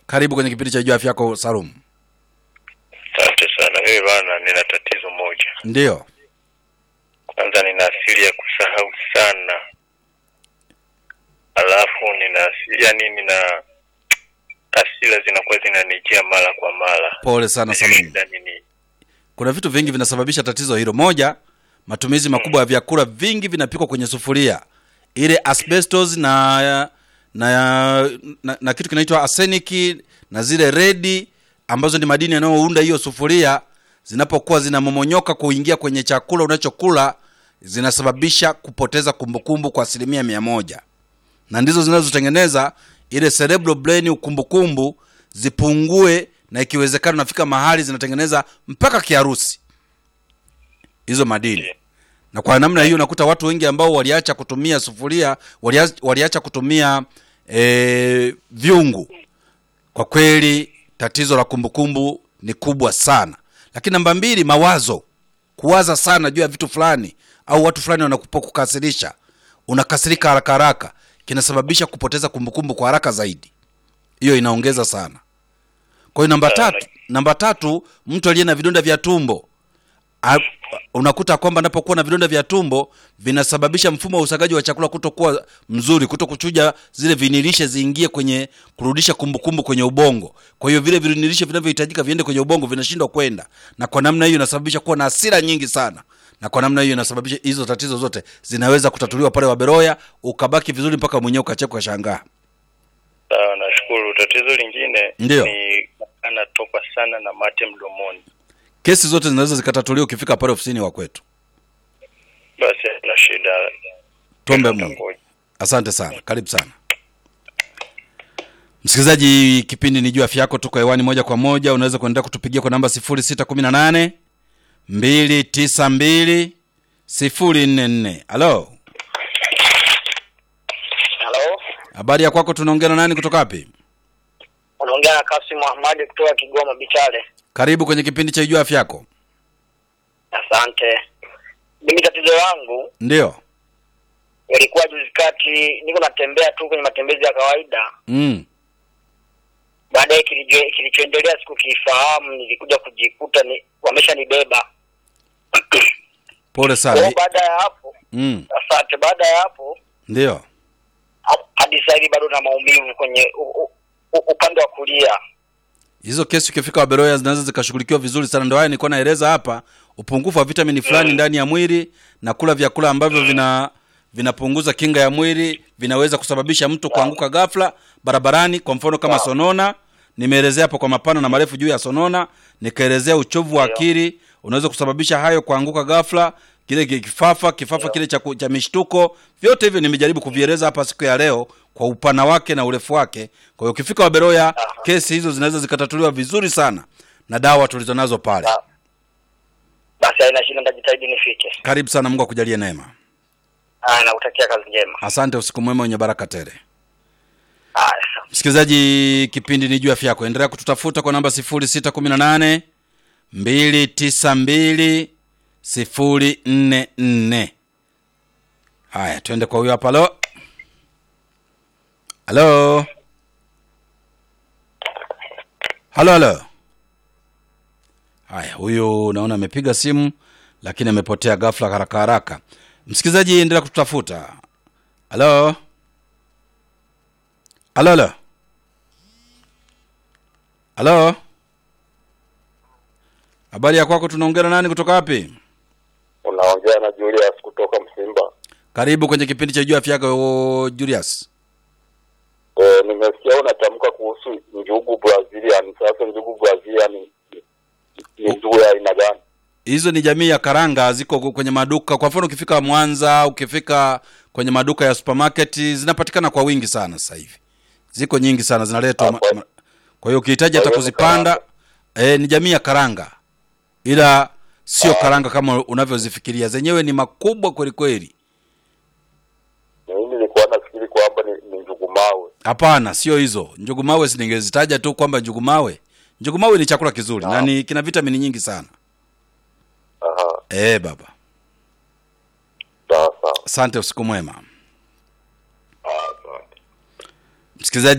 Karibu kwenye kipindi cha Jua Afya Yako, Salum. Asante sana. Mimi bana, nina tatizo moja. Ndiyo. Kwanza nina asili ya kusahau sana, alafu nina yani, nina asila zinakuwa zinanijia mara kwa mara. Pole sana Salum. Shida nini? Kuna vitu vingi vinasababisha tatizo hilo. Moja, matumizi makubwa ya vyakula vingi vinapikwa kwenye sufuria, ile asbestos na na, na, na kitu kinaitwa arsenic na zile redi ambazo ni madini yanayounda hiyo sufuria, zinapokuwa zinamomonyoka kuingia kwenye chakula unachokula, zinasababisha kupoteza kumbukumbu kwa asilimia mia moja na ndizo zinazotengeneza ile cerebral brain ukumbukumbu zipungue, na ikiwezekana nafika mahali zinatengeneza mpaka kiharusi hizo madini. Na kwa namna hiyo unakuta watu wengi ambao waliacha kutumia sufuria, waliacha, waliacha kutumia e, vyungu. Kwa kweli tatizo la kumbukumbu ni kubwa sana. Lakini namba mbili, mawazo, kuwaza sana juu ya vitu fulani au watu fulani wanakukasirisha, unakasirika haraka haraka, kinasababisha kupoteza kumbukumbu kwa haraka zaidi. Hiyo inaongeza sana. Kwa hiyo namba tatu, namba tatu, mtu aliye na vidonda vya tumbo A, unakuta kwamba anapokuwa na vidonda vya tumbo vinasababisha mfumo wa usagaji wa chakula kutokuwa mzuri, kuto kuchuja zile vinilishe ziingie kwenye kurudisha kumbukumbu kwenye ubongo. Kwa hiyo vile vinilishe vinavyohitajika viende kwenye ubongo vinashindwa kwenda, na kwa namna hiyo inasababisha kuwa na hasira nyingi sana, na kwa namna hiyo inasababisha hizo tatizo zote zinaweza kutatuliwa pale Waberoya, ukabaki vizuri mpaka mwenyewe ukacheka ukashangaa. Sawa, nashukuru. Tatizo lingine Ndiyo. ni anatoka sana na mate mdomoni. Kesi zote zinaweza zikatatuliwa ukifika pale ofisini wa kwetu. Basi na shida. Tuombe Mungu. Ngoja. Asante sana, karibu sana msikilizaji. Kipindi ni juu afya yako, tuko hewani moja kwa moja. Unaweza kuendelea kutupigia kwa namba sifuri sita kumi na nane mbili tisa mbili sifuri nne nne. Halo, Halo, habari ya kwako? Tunaongea na nani kutoka wapi? unaongea na Kasim Ahmadi kutoka Kigoma Bichale. Karibu kwenye kipindi cha juu afya yako. Asante. Mimi tatizo langu Ndio. ilikuwa juzi kati, niko natembea tu kwenye matembezi ya kawaida, Mm. baadaye kilicho- kilichoendelea sikukifahamu, nilikuja kujikuta ni wameshanibeba. Pole Kwa sana. hiyo baada ya hapo, Mm. asante. Baada ya hapo Ndio. ha- hadi sasa hivi bado na maumivu kwenye u, u, u, upande wa kulia. hizo kesi ukifika Waberoya zinaweza zikashughulikiwa vizuri sana. Ndio haya nilikuwa naeleza hapa, upungufu wa vitamini fulani ndani ya mwili na kula vyakula ambavyo vina vinapunguza kinga ya mwili vinaweza kusababisha mtu kuanguka ghafla barabarani. Kwa mfano kama sonona, nimeelezea hapo kwa mapana na marefu juu ya sonona, nikaelezea uchovu wa akili unaweza kusababisha hayo, kuanguka ghafla, kile ki- kifafa kifafa kile cha, ku- cha mishtuko. Vyote hivyo nimejaribu kuvieleza hapa siku ya leo kwa upana wake na urefu wake. Kwa hiyo ukifika Waberoya, kesi hizo zinaweza zikatatuliwa vizuri sana na dawa tulizonazo pale. Ah. Basi haina shida, nitajitahidi nifike. Karibu sana, Mungu akujalie neema. Haya, nakutakia kazi njema. Asante, usiku mwema wenye baraka tele. Haya. Msikilizaji, kipindi ni juu afya yako. Endelea kututafuta kwa namba 0618 292 044. Haya, twende kwa huyo hapa. Halo, halo, halo, halo. Haya, huyu naona amepiga simu lakini amepotea ghafla, haraka haraka. Msikilizaji, endelea kututafuta. Halo, halo, halo. Halo, habari ya kwako? Tunaongea na nani kutoka wapi? Unaongea na Julius kutoka Msimba. Karibu kwenye kipindi cha juu afya yako Julius. E, nimesikia unatamka kuhusu njugu Brazilian. Sasa njugu Brazilian ni- ni njugu ya aina gani? Hizo ni jamii ya karanga, ziko kwenye maduka. Kwa mfano, ukifika Mwanza, ukifika kwenye maduka ya supermarket, zinapatikana kwa wingi sana sasa hivi, ziko nyingi sana zinaletwa. ma- Hapo. ma- Kwa hiyo ukihitaji hata Kwa hiyo ni kuzipanda, eh, ni jamii ya karanga, ila sio karanga kama unavyozifikiria. Zenyewe ni makubwa kweli kweli. Mimi nilikuwa nafikiri kwamba ni, ni njugu mawe. Hapana, sio hizo njugu mawe. Siningezitaja tu kwamba njugu mawe. Njugu mawe ni chakula kizuri na ni kina vitamini nyingi sana. Aha, Eh, baba, sawa sawa. asante, usiku mwema Ah, Asante. msikilizaji.